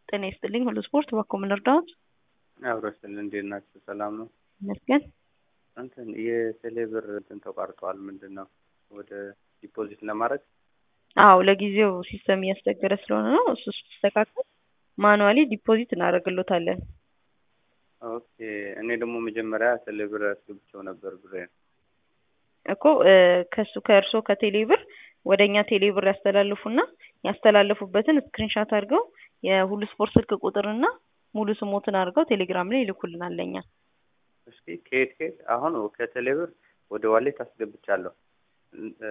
ጤና ይስጥልኝ ሁሉ ስፖርት በኮ ምን እርዳዎት? አብሮ ስል እንዴት ናችሁ? ሰላም ነው? ይመስገን። እንትን የቴሌ ብር እንትን ተቋርጧል። ምንድን ነው ወደ ዲፖዚት ለማድረግ አዎ ለጊዜው ሲስተም እያስቸገረ ስለሆነ ነው። እሱ ሲስተካከል ማኑዋሊ ዲፖዚት እናደርግሎታለን። ኦኬ። እኔ ደግሞ መጀመሪያ ቴሌ ብር አስገብቼው ነበር ብሬን። እኮ ከሱ ከእርሶ ከቴሌ ብር ወደ እኛ ቴሌ ብር ያስተላልፉና ያስተላለፉበትን ስክሪንሻት አድርገው የሁሉ ስፖርት ስልክ ቁጥርና ሙሉ ስሞትን አድርገው ቴሌግራም ላይ ይልኩልናል ለእኛ። እስኪ ከየት ከየት አሁን ከቴሌ ብር ወደ ዋሌት አስገብቻለሁ። እ፣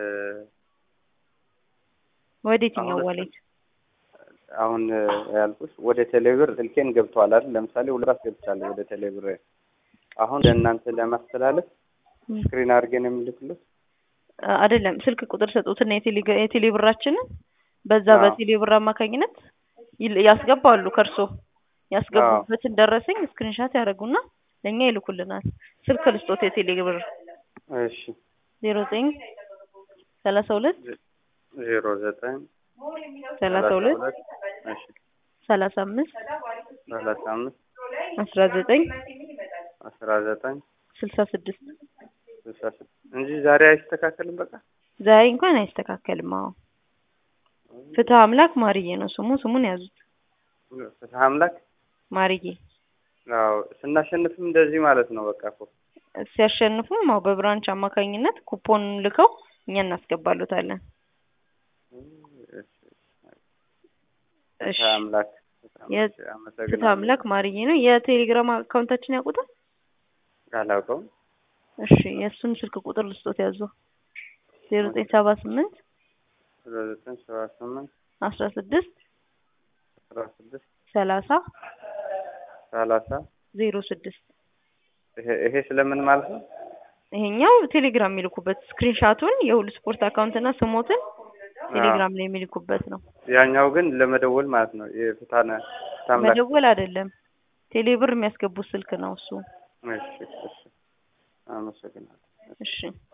ወደ የትኛው አሁን ዋሌት? አሁን ያልኩሽ ወደ ቴሌ ብር ስልኬን ገብቷል አይደል? ለምሳሌ ሁለት አስገብቻለሁ ወደ ቴሌ ብር። አሁን ለእናንተ ለማስተላለፍ ስክሪን አድርገን የምልክሉት አይደለም ስልክ ቁጥር ሰጡትና የቴሌ- የቴሌ ብራችንን በዛ አዎ። በቴሌ ብር አማካኝነት ይል- ያስገባሉ። ከእርሶ ያስገቡበትን ደረሰኝ ስክሪንሻት ያደርጉና ለእኛ ይልኩልናል። ስልክ ልስጦት የቴሌ ብር እሺ ዜሮ ዘጠኝ ሰላሳ ሁለት ዜሮ ዘጠኝ ሰላሳ ሁለት እሺ ሰላሳ አምስት ሰላሳ አምስት አስራ ዘጠኝ አስራ ዘጠኝ ስልሳ ስድስት ስልሳ ስድስት እንጂ ዛሬ አይስተካከልም። በቃ ዛሬ እንኳን አይስተካከልም። አዎ ፍትህ አምላክ ማርዬ ነው ስሙ። ስሙን ያዙት ፍትሐ አምላክ ማርዬ። አዎ ስናሸንፍም እንደዚህ ማለት ነው። በቃ እኮ ሲያሸንፉም አዎ በብራንች አማካኝነት ኩፖን ልከው እኛ እናስገባሉታለን። እሺ ፍትሐ አምላክ ፍትሐ የ- አምላክ ፍትህ አመሰግናለሁ። አምላክ ማርዬ ነው። የቴሌግራም አካውንታችን ያውቁታል? አላውቀውም። እሺ የእሱን ስልክ ቁጥር ልስጦት ያዙ ዜሮ ዘጠኝ ሰባ ስምንት አስራ ዘጠኝ ሰባ ስምንት አስራ ስድስት አስራ ስድስት ሰላሳ ሰላሳ ዜሮ ስድስት ይሄ ይሄ ስለምን ማለት ነው? ይሄኛው ቴሌግራም የሚልኩበት ስክሪንሻቱን የሁሉ ስፖርት አካውንትና ስሞትን ቴሌግራም ላይ የሚልኩበት ነው። ያኛው ግን ለመደወል ማለት ነው። የፍትሐ ፍትሐ አምላክ መደወል አይደለም፣ ቴሌብር የሚያስገቡት ስልክ ነው እሱ። እሺ እሺ አመሰግናለሁ። እሺ